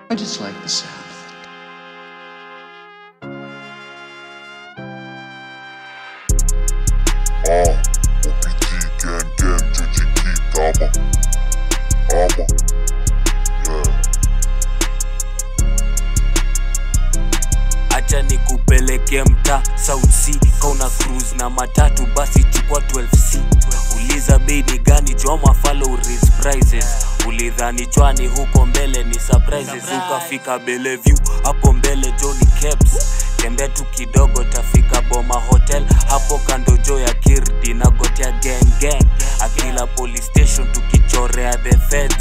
I just like the sound of it. Ah, OPG gang gang Jujiki Tama Ama Yeah acha nikupeleke mta South Sea kauna cruise na matatu basi chukua 12C uliza bei ni gani joma follow raise prices ulidhani chwani huko mbele ni surprises ukafika Bellevue hapo mbele Johnny Kebs tembea tu kidogo tafika Boma Hotel hapo kando jo ya Kirdi na gotea gang gang akila police station tukichorea the feds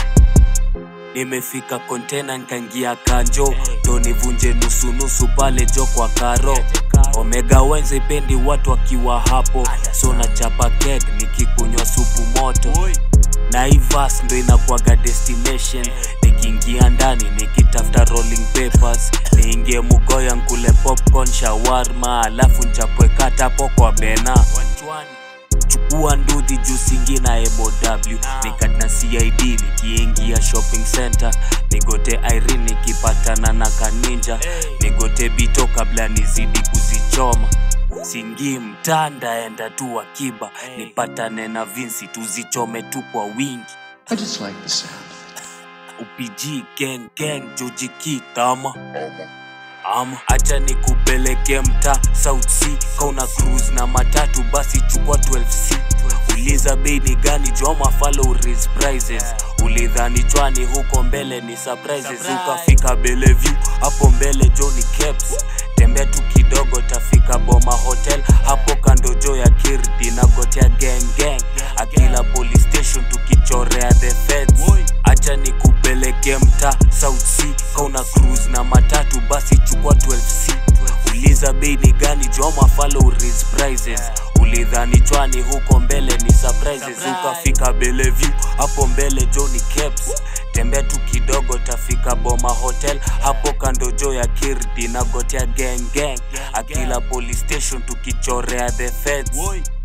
nimefika kontena nkaingia kanjo ndo nivunje nusunusu pale jo kwa karo omega wenze pendi watu wakiwa hapo so na chapa kek nikikunywa supu moto naivas ndo inakuwaga destination nikiingia ndani nikitafuta rolling papers niingie mugoya nkule popcorn shawarma alafu nchapwekatapo kwa bena chukua ndudhi juu singi na ebo w nikatna cid nikiingia shopping center nigote irene nikipatana na kaninja nigote bito kabla nizidi kuzichoma singi mtanda enda tu akiba nipatane na vinsi tuzichome tu kwa wingi I just like the sound of it. upg gang gang jojiki kama Ama ama acha nikupeleke mta South Sea kauna cruise na matatu basi chukua 12C uliza bei ni gani joma follow raise prices ulidhani chwani huko mbele ni surprises ukafika Bellevue hapo mbele Johnny Kebs tembea tu kidogo tafika Boma Hotel hapo kando jo ya Kirdi na gotea gang gang akila police station tukichorea the feds acha nikupeleke mta South Sea kauna cruise na matatu basi chukua 12C uliza bei ni gani joma follow raise prices ulidhani chwani huko mbele ni surprises ukafika Bellevue hapo mbele Johnny Kebs tembea tu kidogo tafika Boma Hotel hapo kando jo ya Kirdi na gotea gang gang akila police station tukichorea the feds